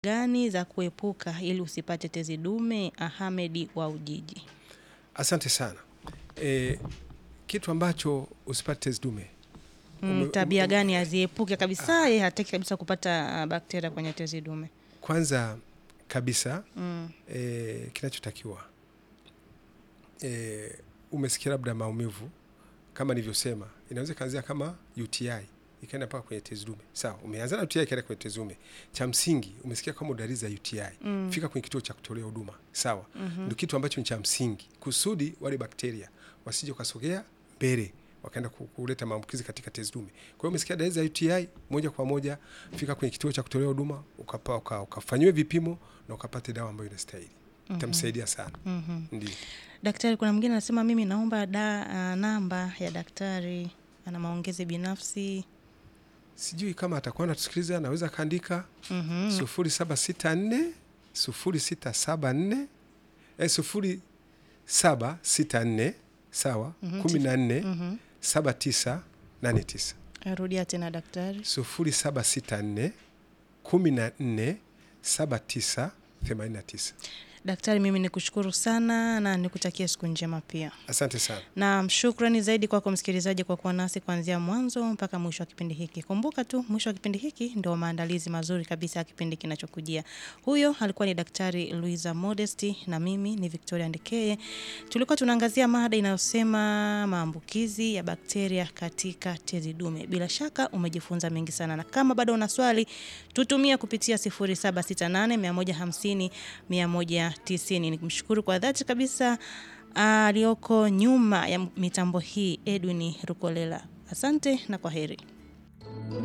gani za kuepuka ili usipate tezi dume? Ahmed wa Ujiji. Asante sana. E, kitu ambacho usipate tezi dume Mm, Ume- tabia ume- gani aziepuke kabisa? Yeye hataki kabisa kupata ah, bakteria kwenye tezi dume. kwanza kabisa Mm. e, kinachotakiwa e, umesikia labda maumivu kama nilivyosema, inaweza ikaanzia kama UTI ikaenda mpaka kwenye tezi dume. Sawa, umeanza na UTI ikaenda kwenye tezi dume. Cha msingi umesikia kama dalili za UTI, Mm. fika kwenye kituo cha kutolea huduma. Sawa, Mhm. ndio kitu ambacho ni cha msingi, kusudi wale bakteria wasije wakasogea mbele wakaenda ku- kuleta maambukizi katika tezi dume. Kwa hiyo umesikia dalili za UTI, moja kwa moja fika kwenye kituo cha kutolea huduma ukapa- uka- ukafanyiwe vipimo na ukapate dawa ambayo inastahili, itamsaidia sana. Mhm. Ndio. Daktari, kuna mwingine anasema mimi naomba da, ah, namba ya daktari, ana maongezi binafsi. Sijui kama atakuwa anatusikiliza, anaweza akaandika Mhm. sufuri saba sita nne sufuri sita saba nne eh, sufuri saba sita nne sawa Mhm, kumi na nne Mhm. saba tisa nane tisa Rudia tena daktari. sufuri saba sita nne kumi na nne saba tisa themanini na tisa. Daktari, mimi nikushukuru sana na nikutakia siku njema pia. Asante sana. Na shukrani zaidi kwako msikilizaji kwa kuwa nasi kuanzia mwanzo mpaka mwisho wa kipindi hiki. Kumbuka tu mwisho wa kipindi hiki ndio maandalizi mazuri kabisa ya kipindi kinachokujia. Huyo alikuwa ni Daktari Luisa Modesti na mimi ni Victoria Ndekeye. Tulikuwa tunaangazia mada inayosema maambukizi ya bakteria katika tezi dume. Bila shaka umejifunza mengi sana, na kama bado una swali tutumie kupitia 0768 150 190. Nikimshukuru kwa dhati kabisa aliyoko nyuma ya mitambo hii Edwin Rukolela. Asante na kwa heri.